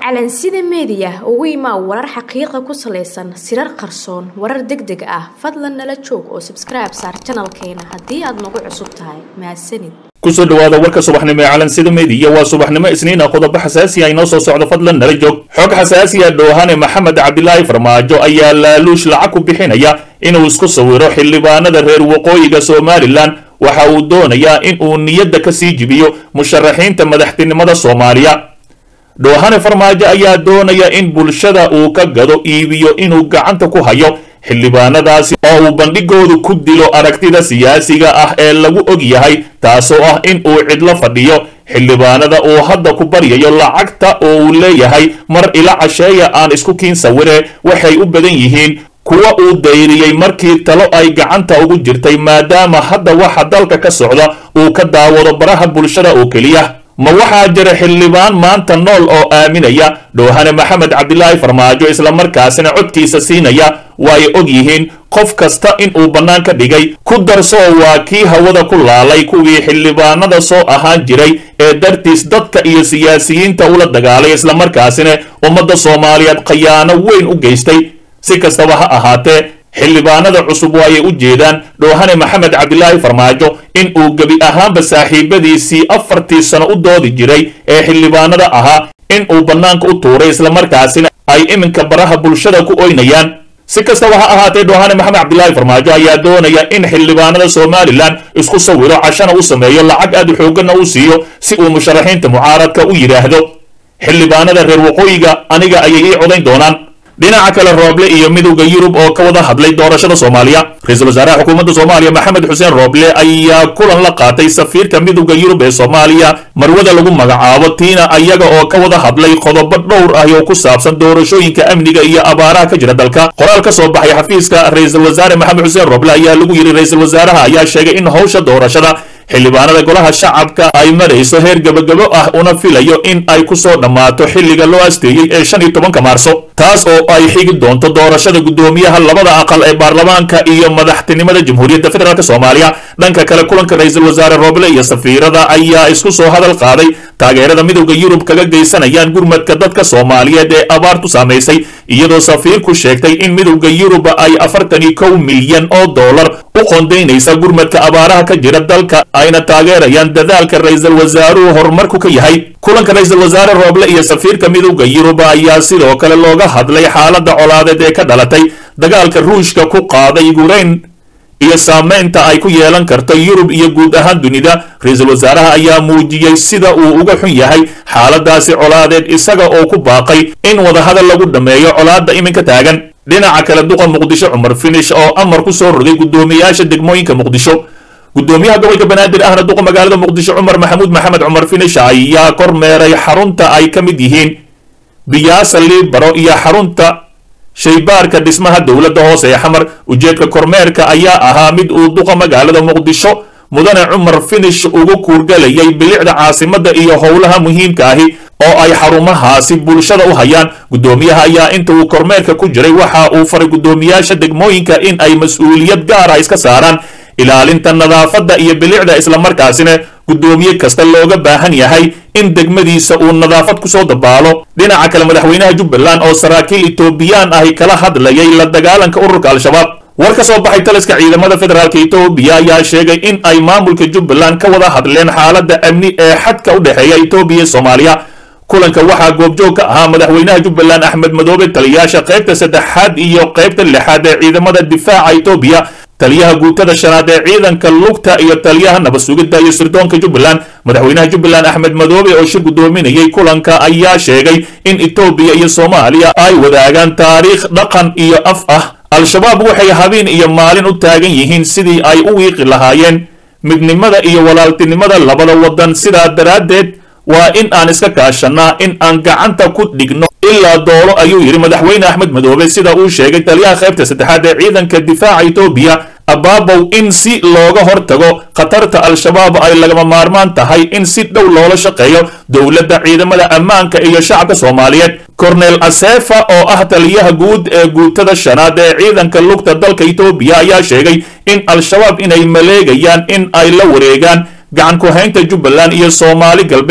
calansida meediya ugu imaa warar xaqiiqa ku salaysan sirar qarsoon warar deg deg ah fadlan nala joog oo sabskribe saar janalkeena haddii aad nagu cusub tahay mahadsanid kusoo dhawaada warka subaxnimo ee calansida meediya waa subaxnimo isniina qodobo xasaasi ah inoo soo socdo fadlan nala joog xog xasaasiya dhoohane maxamed cabdilaahi farmaajo ayaa laaluush lacag ku bixinaya inuu isku sawiro xildhibaanada reer waqooyiga somalilan waxa uu doonayaa in uu niyadda ka sii jibiyo musharaxiinta madaxtinimada soomaaliya dhoohane farmaajo ayaa doonaya in bulshada uu ka gado iibiyo inuu gacanta ku hayo xildhibaanadaasi oo uu bandhigoodu ku dilo aragtida siyaasiga ah ee lagu og yahay taasoo ah in uu cidlo fadhiyo xildhibaanada uu hadda ku baryayo lacagta oo uu leeyahay mar ila casheeya aan isku kiin sawire waxay u badan yihiin kuwa uu dayriyey markii talo ay gacanta ugu jirtay maadaama hadda waxa dalka ka socda uu ka daawado baraha bulshada oo keliya ma waxaa jira xildhibaan maanta nool oo aaminaya dhoohane maxamed cabdilaahi farmaajo islamarkaasina codkiisa siinaya waay og yihiin qof kasta in uu bannaan ka dhigay ku darsoo waa kii hawada ku laalay kuwii xildhibaanada soo ahaan jiray ee dartiis dadka iyo siyaasiyiinta ula dagaalay islamarkaasina ummadda soomaaliyeed khayaano weyn u geystay si kastaba ha ahaatee xildhibaanada cusub waayay u jeedaan dhoohane maxamed cabdilaahi farmaajo in uu gebi ahaanba saaxiibadiisii afartii sano u doodi jiray ee xildhibaanada ahaa in uu bannaanka u tuuray islamarkaasina ay iminka baraha bulshada ku oynayaan si kastaba ha ahaatee dhoohane maxamed cabdilaahi farmaajo ayaa doonaya in xildhibaanada somalilan isku sawiro cashana u sameeyo lacag aad u xooggana u siiyo si uu musharaxiinta mucaaradka u yidhaahdo xildhibaanada reer waqooyiga aniga ayay ii codayn doonaan dhinaca kale rooble iyo midowda yurub oo ka wada hadlay doorashada soomaaliya ra-iisul wasaaraha xukuumadda soomaaliya maxamed xuseen rooble ayaa kulan la qaatay safiirka midowda yurub ee soomaaliya marwada lagu magacaabo tiina ayaga oo ka wada hadlay qodobo dhowr ah oo ku saabsan doorashooyinka amniga iyo abaaraha ka jira dalka qoraal ka soo baxay xafiiska ra-iisul wasaare maxamed xuseen rooble ayaa lagu yidhi ra-iisul wasaaraha ayaa sheegay in howsha doorashada xildhibaanada golaha shacabka ay marayso heer gebagabo ah una filayo in ay ku soo dhammaato xilliga loo asteeyey ee shan iyo tobanka maarso taas oo ay xigi doonto doorashada guddoomiyaha labada aqal ee baarlamaanka iyo madaxtinimada jamhuuriyadda federaalk soomaaliya dhanka kale kulanka ra-iisul wasaare rooble iyo safiirada ayaa isku soo hadal qaaday taageerada midowda yurub kaga geysanayaan gurmadka dadka soomaaliyeed ee abaartu saamaysay iyadoo safiirku sheegtay in midowda yurub ay afartan iyo kow milyan oo dollar u qoondaynaysa gurmadka abaaraha ka jira dalka ayna taageerayaan dadaalka ra-iisul wasaaruhu horumarku ka yahay kulanka ra-iisul wasaare rooble iyo safiirka midowda yurub ayaa sidoo kale looga hadlay xaaladda colaadeed ee ka dhalatay dagaalka ruushka ku qaaday yukrain iyo saamaynta ay ku yeelan karto yurub iyo guud ahaan dunida ra-iisul wasaaraha ayaa muujiyey sida uu uga xun yahay xaaladaasi colaadeed isaga oo ku baaqay in wadahadal lagu dhammeeyo colaadda iminka taagan dhinaca kale duqa muqdisho cumar finish oo amar ku soo rogay guddoomiyaasha degmooyinka muqdisho guddoomiyaha gobolka banaadir ahna duqa magaalada muqdisho cumar maxamuud maxamed cumar finish ayaa kormeeray xarunta ay ka mid yihiin biyaasa liibaro iyo xarunta shaybaarka dhismaha dowladda hoose ee xamar ujeedka kormeerka ayaa ahaa mid uu duqa magaalada muqdisho mudane cumar finish ugu kuurgalayay bilicda caasimadda iyo howlaha muhiimka ahi oo ay xarumahaasi bulshada u hayaan guddoomiyaha ayaa inta uu kormeerka ku jiray waxa uu faray guddoomiyaasha degmooyinka in ay mas-uuliyad gaara iska saaraan ilaalinta nadaafadda iyo bilicda islamarkaasina guddoomiye kasta looga baahan yahay in degmadiisa uu nadaafad kusoo dabaalo dhinaca kale madaxweynaha jubbaland oo saraakiil etoobiyaan ahi kala hadlayay la dagaalanka ururka al-shabaab war ka soo baxay taliska ciidamada federaalk etoobiya ayaa sheegay in ay maamulka jubbaland ka wada hadleen xaaladda amni ee xadka u dhexeeya etoobiya iyo soomaaliya kulanka waxaa goobjoog ka ahaa madaxweynaha jubbaland axmed madoobe taliyaasha qaybta saddexaad iyo qaybta lixaad ee ciidamada difaaca etoobiya taliyaha guutada shanaad ee ciidanka lugta iyo taliyaha nabad sugidda iyo sirdoonka jubbaland madaxweynaha jubbaland axmed madoobe oo shir guddoominayay kulanka ayaa sheegay in etoobiya iyo soomaaliya ay wadaagaan taariikh dhaqan iyo af ah al-shabaab waxay habeen iyo maalin u taagan yihiin sidii ay u wiiqi lahaayeen midnimada iyo walaaltinimada labada waddan sidaa daraaddeed waa in aan iska kaashannaa in aan gacanta ku dhigno ilaa doolo ayuu yidhi madaxweyne axmed madoobe sida uu sheegay taliyaha qaybta saddexaad ee ciidanka difaaca etoobiya abaabow in si looga hortago khatarta al-shabaab ay lagama maarmaan tahay in si dhow loola shaqeeyo dowladda ciidamada ammaanka iyo shacabka soomaaliyeed kornel asefa oo ah taliyaha guud ee guutada shanaad ee ciidanka lugta dalka etoobiya ayaa sheegay in al-shabaab inay maleegayaan in ay la wareegaan gacan ku-haynta jubbaland iyo soomaali galbeed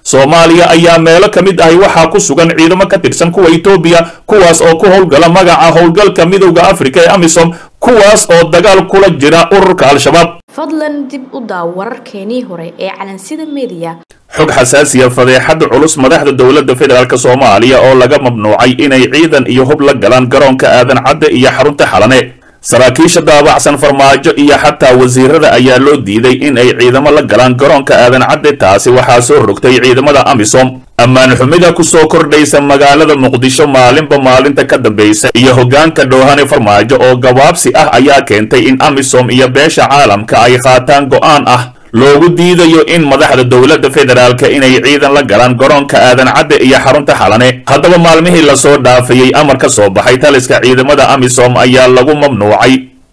soomaaliya ayaa meelo ka mid ahi waxaa ku sugan ciidamo ka tirsan kuwa etoobiya kuwaas oo ku howlgala magaca howlgalka midowda afrika ee amisom kuwaas oo dagaal kula jira ururka al-shabaab fadlan dib u daaw wararkeenii hore ee calansida mediya xog xasaasiya fadeexada culus madaxda dowladda federaalk soomaaliya oo laga mamnuucay inay ciidan iyo hub la galaan garoonka aadan cadde iyo xarunta xalane saraakiisha daabacsan farmaajo iyo xataa wasiirada ayaa loo diiday in ay ciidamo la galaan garoonka aadan cadde taasi waxaa soo rogtay ciidamada amisom ammaan xumida ku soo kordhaysa magaalada muqdisho maalinba maalinta ka dambaysa iyo hoggaanka dhoohane farmaajo oo gabaabsi ah ayaa keentay in amisom iyo beesha caalamka ay qaataan go'aan ah loogu diidayo in madaxda dowladda federaalka inay ciidan la galaan garoonka aadan cadde iyo xarunta xalane haddaba maalmihii lasoo dhaafayey amar ka soo baxay taliska ciidamada amisom ayaa lagu mamnuucay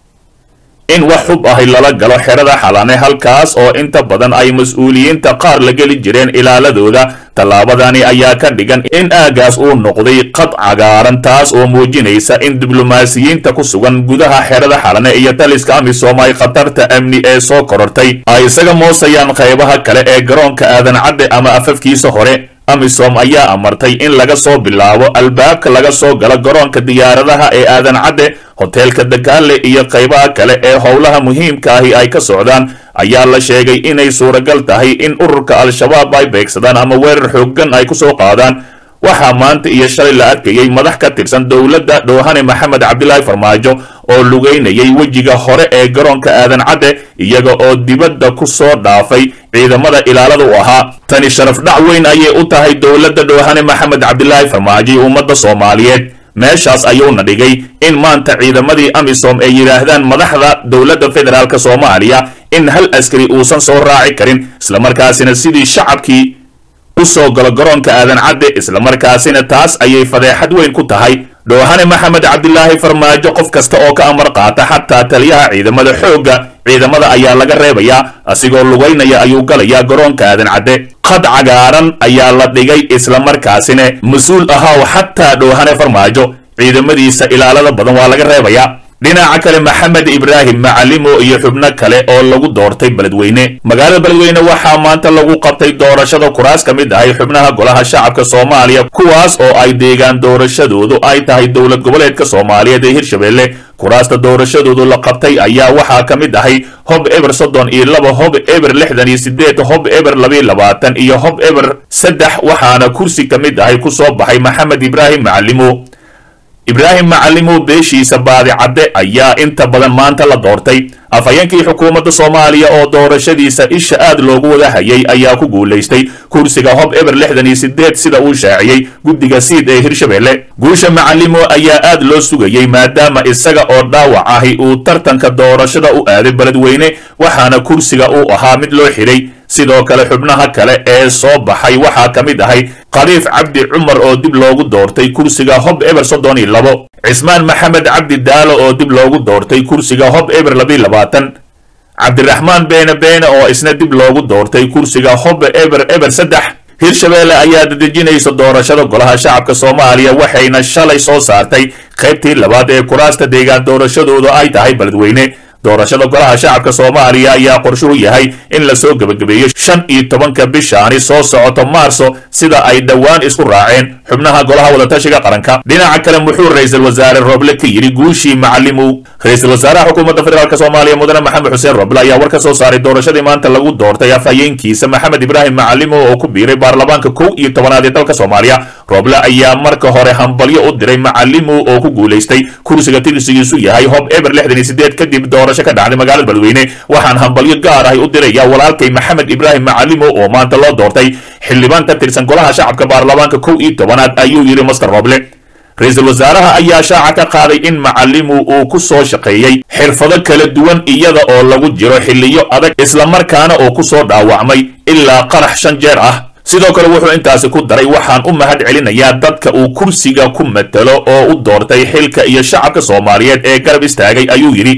in wax xub ahi lala galo xerada xalane halkaas oo inta badan ay mas-uuliyiinta qaar la geli jireen ilaaladooda tallaabadani ayaa ka dhigan in aagaas uu noqday qad cagaaran taas oo muujinaysa in diblomaasiyiinta ku sugan gudaha xerada xalane iyo taliska amisom ay khatarta amni ee soo korortay ay isaga moosayaan qaybaha kale ee garoonka aadan cadde ama afafkiisa hore amisom ayaa amartay in laga soo bilaabo albaabka laga soo galo garoonka diyaaradaha ee aadan cadde hoteelka dakaale iyo qaybaha kale ee howlaha muhiimka ahi ay ka socdaan ayaa la sheegay inay suuragal tahay in ururka al-shabaab ay beegsadaan ama weerar xooggan ay ku soo qaadaan waxaa maanta iyo shalay la arkayay madax ka tirsan dowladda dhoohane maxamed cabdilaahi farmaajo oo lugaynayay wejiga hore ee garoonka aadan cadde iyaga oo dibadda ku soo dhaafay ciidamada ilaalada u ahaa tani sharaf dhac weyn ayay u tahay dowladda dhoohane maxamed cabdilaahi farmaajo iyo ummadda soomaaliyeed meeshaas ayuuna dhigay in maanta ciidamadii amisom ay yidhaahdaan madaxda dowladda federaalk soomaaliya in hal askari uusan soo raaci karin islamarkaasina sidii shacabkii u soo galo garoonka aadan cadde islamarkaasina taas ayay fadeexad weyn ku tahay dhoohane maxamed cabdilaahi farmaajo qof kasta oo ka amar qaata xataa taliyaha ciidamada xoogga ciidamada ayaa laga reebayaa asigoo lugaynaya ayuu galayaa garoonka aadan cadde qad cagaaran ayaa la dhigay islamarkaasina mas-uul ahaw xataa dhoohane farmaajo ciidamadiisa ilaalada badan waa laga reebayaa dhinaca kale maxamed ibraahim macalimo iyo xubno kale oo lagu doortay beledweyne magaalada beledweyne waxaa maanta lagu qabtay doorashada kuraas ka mid ahay xubnaha golaha shacabka soomaaliya kuwaas oo ay deegaan doorashadoodu ay tahay dowlad goboleedka soomaaliyeed ee hirshabelle kuraasta doorashadoodu la qabtay ayaa waxaa ka mid ahay hob eber soddon iyo laba hob eber lixdan iyo sideed hob eber labiyo labaatan iyo hob eber saddex waxaana kursi ka mid ahay ku soo baxay maxamed ibraahim macalimo ibraahim macalimo beeshiisa baadi cadde ayaa inta badan maanta la doortay afhayeenkii xukuumadda soomaaliya oo doorashadiisa isha aad loogu wada hayay ayaa ku guulaystay kursiga hob eber lixdan iyo sideed sida uu shaaciyey guddiga siid ee hirshabelle guusha macalimo ayaa aad loo sugayey maadaama isaga oo dhaawac ahi uu tartanka doorashada u aaday beledweyne waxaana kursiga uu ahaa mid loo xidhay sidoo kale xubnaha kale ee soo baxay waxaa ka mid ahay khaliif cabdi cumar oo dib loogu doortay kursiga hob eber soddon iyo labo cismaan maxamed cabdi daalo oo dib loogu doortay kursiga hob eber labiyo labaatan cabdiraxmaan beene beene oo isna dib loogu doortay kursiga hob eber eber saddex hirshabelle ayaa dadejinaysa doorashada golaha shacabka soomaaliya waxayna shalay soo saartay qaybtii labaad ee kuraasta deegaan doorashadoodu ay tahay beledweyne doorashada golaha shacabka soomaaliya ayaa qorshuhu yahay in lasoo gebagabeeyo shan iyo tobanka bishaani soo socoto maarso sida ay dhowaan isku raaceen xubnaha golaha wadatashiga qaranka dhinaca kale muxuu ra-iisul wasaare roble ka yidhi guushii macalimow ra-iisul wasaaraha xukuumadda federaalk soomaaliya mudane maxamed xuseen roble ayaa war ka soo saaray doorashadii maanta lagu doortay afhayeenkiisa maxamed ibraahim macalimow oo ku biiray baarlamaanka kow iyo tobanaad ee dalka soomaaliya roble ayaa marka hore hambalyo u diray macalimow oo ku guulaystay kursiga tirsigiisu yahay hob eber lixdan iyo sideed kadib doorasho ka dhacday magaalada beledweyne waxaan hambalyo gaar ahay u diraya walaalkay maxamed ibraahim macalimow oo maanta loo doortay xildhibaan ka tirsan golaha shacabka baarlamaanka kow iyo tobanaad ayuu yidhi master roble ra-iisul wasaaraha ayaa shaaca ka qaaday in macalimu uu ku soo shaqeeyey xirfado kala duwan iyada oo lagu jiro xilliyo adag islamarkaana oo ku soo dhaawacmay ilaa qarax shan jeer ah sidoo kale wuxuu intaasi ku daray waxaan u mahad celinayaa dadka uu kursiga ku matalo oo u doortay xilka iyo shacabka soomaaliyeed ee garab istaagay ayuu yidhi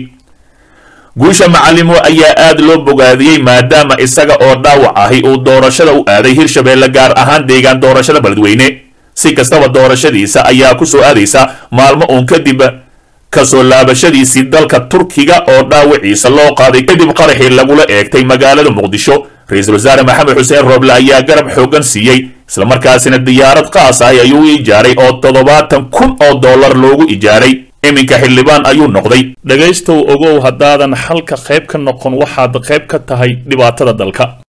guusha macalimo ayaa aad loo bogaadiyey maadaama isaga oo dhaawac ahi uu doorashada u aaday hirshabelle gaar ahaan deegaan doorashada beledweyne si kastaba doorashadiisa ayaa ku soo aadaysa maalmo uun kadib kasoo laabashadiisii dalka turkiga oo dhaawiciisa loo qaaday kadib qaraxii lagula eegtay magaalada muqdisho ra-iisul wasaare maxamed xuseen rooble ayaa garab xooggan siiyey islamarkaasina diyaarad qaas ah ayuu ijaaray oo toddobaatan kun oo dollar loogu ijaaray iminka xildhibaan ayuu noqday dhegaystow ogow haddaadan xalka qayb ka noqon waxaad qayb ka tahay dhibaatada dalka